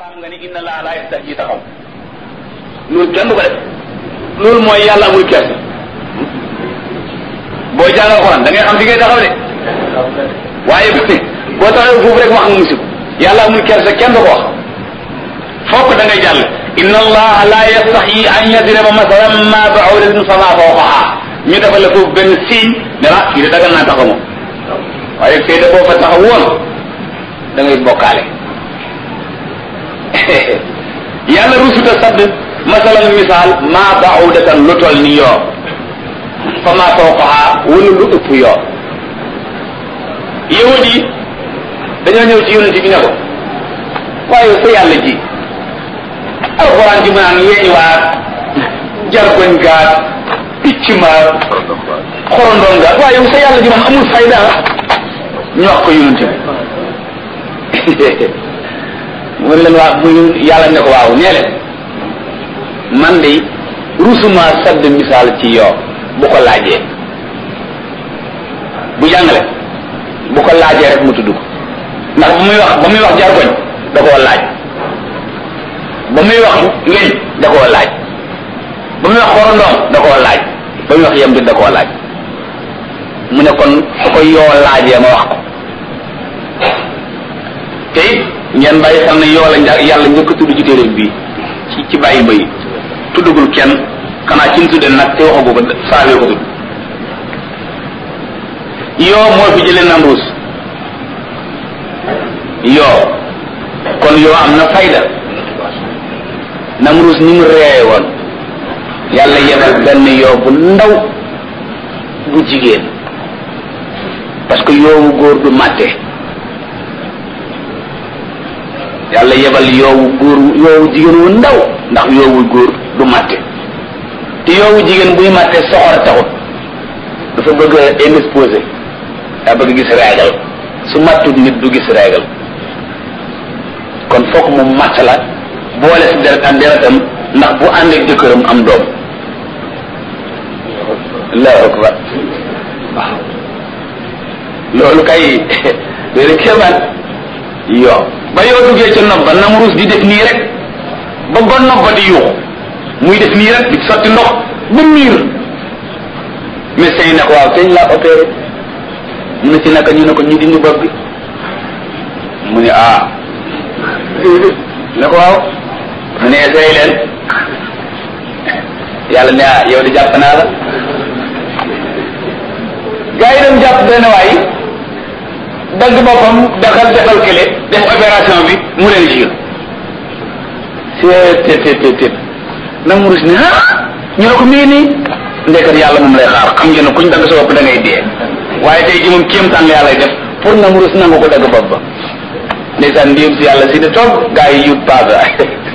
xam nga ni inna laa laa yastahyi taxaw loolu kenn du ko def loolu mooy yàlla amul kersa booy jàng alxuraan da ngay xam fi ngay taxaw de waaye boo taxawee foofu rek wax nga musib yàlla amul kersa kenn du ko wax fokk da ngay jàll inna allaha la yastaxyi an yadriba masalan ma ba'udatin fama fawqaha ñu defal la foofu benn signe ne la fii de dagal naa taxaw moom waaye fii de boo fa taxaw woon da ngay bokkaale yàlla rusuta sadd masalan misaal ma ba'udatan lu toll ni yoo fama fawqaha wala lu ëpp yoo yahud yi dañoo ñëw ci yonent bi ne ko waaye sa yàlla ji alxuraan ji mu naan weeñ waat jargoñ gaat picc ma xorondoon gaat waaye yow sa yàlla ji moom amul fayda ñu wax ko yonent bi mu leen waa mu yàlla ne ko waaw nee leen man de rusuma sadd misaal ci yoo bu ko laajee bu jàngale bu ko laajee rek mu tudd ko ndax ba muy wax ba muy wax jargoñ da koo laaj ba muy wax weñ da koo laaj ba muy wax xorondoom da koo laaj ba muy wax yem bi da koo laaj mu ne kon su ko yoo laajee ma wax ko te it ngeen bàyyi xam ne yoo la nja yàlla njëkk a tudd ci téeréem bii ci ci bàyyi mbay tuddagul kenn xanaa ci mu tudde nag te waxagu ko saafee ko tudd yoo moo fi jëlee Namruus yoo kon yoo am na fayda Namruus ni mu reeye woon yàlla yebal benn yoo bu ndaw bu jigéen parce que yoowu góor du màtte yàlla yebal yoowu góor yoowu jigéen wu ndaw ndax yoowu góor du màtte te yoowu jigéen buy màtte soxor taxut dafa bëgg a indisposé daa bëgg gis réegal su mattut nit du gis réegal kon fokk mu matt la boole si deret ak deretam ndax bu ànd ak jëkkëram am doom allahu akbar waaw loolu kay déedéet kéemaan yoo ba yoo duggee ca nopp ba namruus di def nii rek ba ba nopp ba di yuuxu muy def nii rek di sotti ndox ba miir médecin yi ne ko waaw teñ laa opéré mu ne ci naka ñu ne ko ñu dindi bopp bi mu ne ah ne ko waaw mu ne essayé leen yàlla ne ah yow di jàpp naa la gaa yi dem jàpp benn waay dagg boppam daxal defal kële def opération bi mu leen jur seet tet tet tet nag mu rus ne ah ñu ne ko mii nii ndekkat yàlla moom lay xaar xam ngeen ne kuñ dagg sa bopp da ngay dee waaye tey ji moom kéemtaan la yàlla def pour na mu rus nangu ko dagg bopp ba ndeysaan ndéem si yàlla si ne toog gaa yi yut paasa